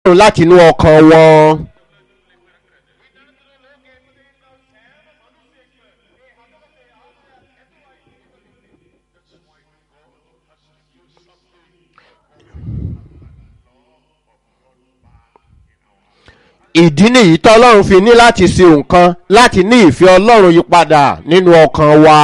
láti inú ọkàn wọn. ìdí nìyí tọ́lọ́run fi ní láti ṣe nǹkan láti ní ìfẹ́ ọlọ́run yí padà nínú ọkàn wa.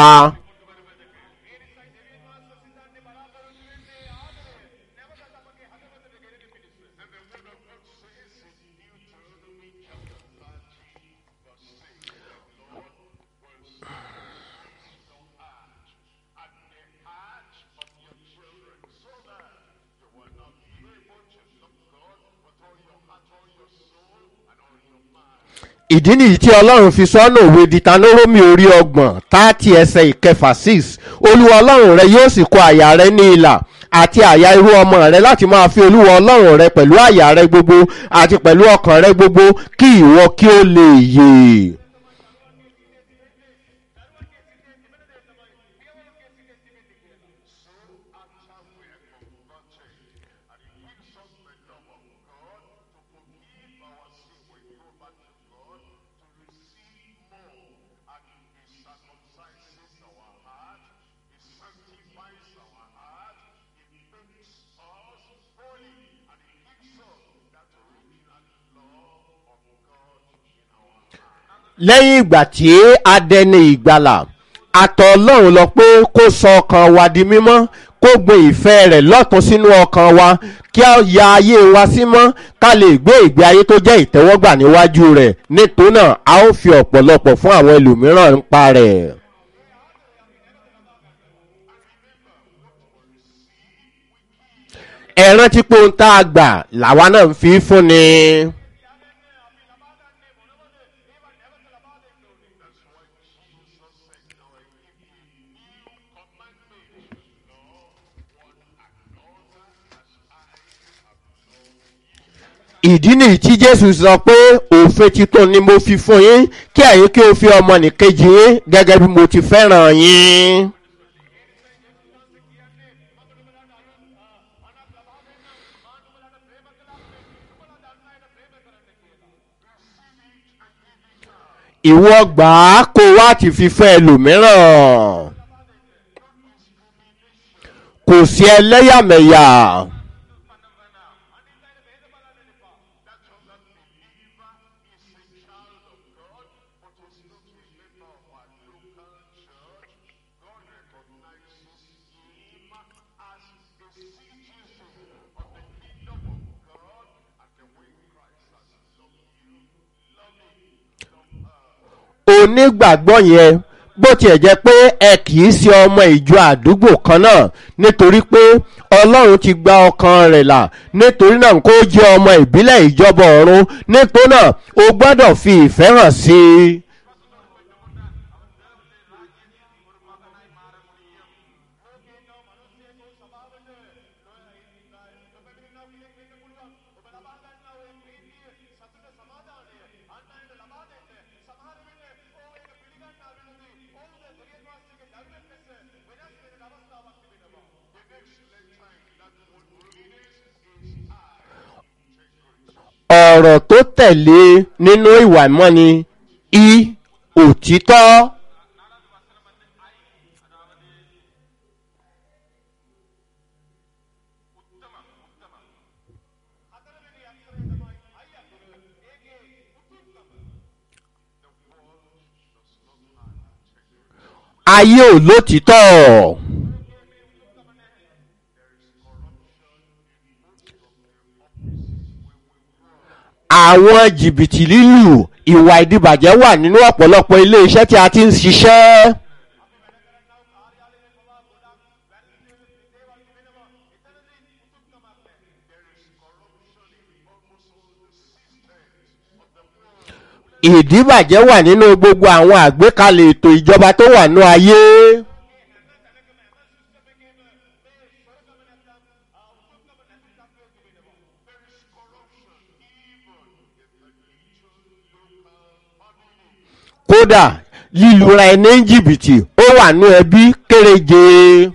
ìdí nìyí tí ọlọ́run fi sọ́nà òwe ditanoromi orí ọgbọ̀n táàtì ẹsẹ̀ ìkẹfà six olúwa ọlọ́run rẹ yóò sì kọ àyà rẹ ní ìlà àti àyà irú ọmọ rẹ láti máa fi olúwa ọlọ́run rẹ pẹ̀lú àyà rẹ gbogbo àti pẹ̀lú ọkàn rẹ gbogbo kí ìwọ kí ó lè yè. lẹ́yìn ìgbà tí a dẹni ìgbàlà àtọ̀ ọlọ́run lọ pé kó sọ ọkàn wa di mímọ́ kó gbé ìfẹ́ rẹ̀ lọ́tún sínú ọkàn wa kí a ya ayé wa sí mọ́ ká lè gbé ìgbé ayé tó jẹ́ ìtẹ́wọ́gbà níwájú rẹ̀ nítorí náà a ó fi ọ̀pọ̀lọpọ̀ fún àwọn ẹlòmíràn ń pa rẹ̀. ẹ rántí pé ohun tá a gbà làwa náà ń fi fún ni. ìdí nìyí tí jésù sọ pé òfin titun ni mo fi fún yín kí ẹ̀yin kí o fi ọmọ nìkejì yín gẹ́gẹ́ bí mo ti fẹ́ràn yín. ìwọ gbà á kó wá ti fi fẹ́ ẹlòmíràn kò sí ẹlẹ́yàmẹ̀yà. onígbàgbọ́ yẹn bó tiẹ̀ jẹ́ pé ẹ kì í ṣe ọmọ ìjọ àdúgbò kan náà nítorí pé ọlọ́run ti gba ọkàn rẹ̀ là nítorí náà kó jẹ́ ọmọ ìbílẹ̀ ìjọba ọ̀run nítorí náà o gbọ́dọ̀ fi ìfẹ́ hàn sí i. ọ̀rọ̀ tó tẹ̀lé nínú ìwà ìmọ́ni i òtítọ́. ayé ò lótìtọ́. àwọn jìbìtì lílù ìwà ìdìbàjẹ́ wà nínú ọ̀pọ̀lọpọ̀ ilé iṣẹ́ tí a ti ń ṣiṣẹ́. ìdìbàjẹ́ wà nínú gbogbo àwọn àgbékalẹ̀ ètò ìjọba tó wà ní ayé. kódà lílura ẹni jìbìtì ó wà ní ẹbí kéréje.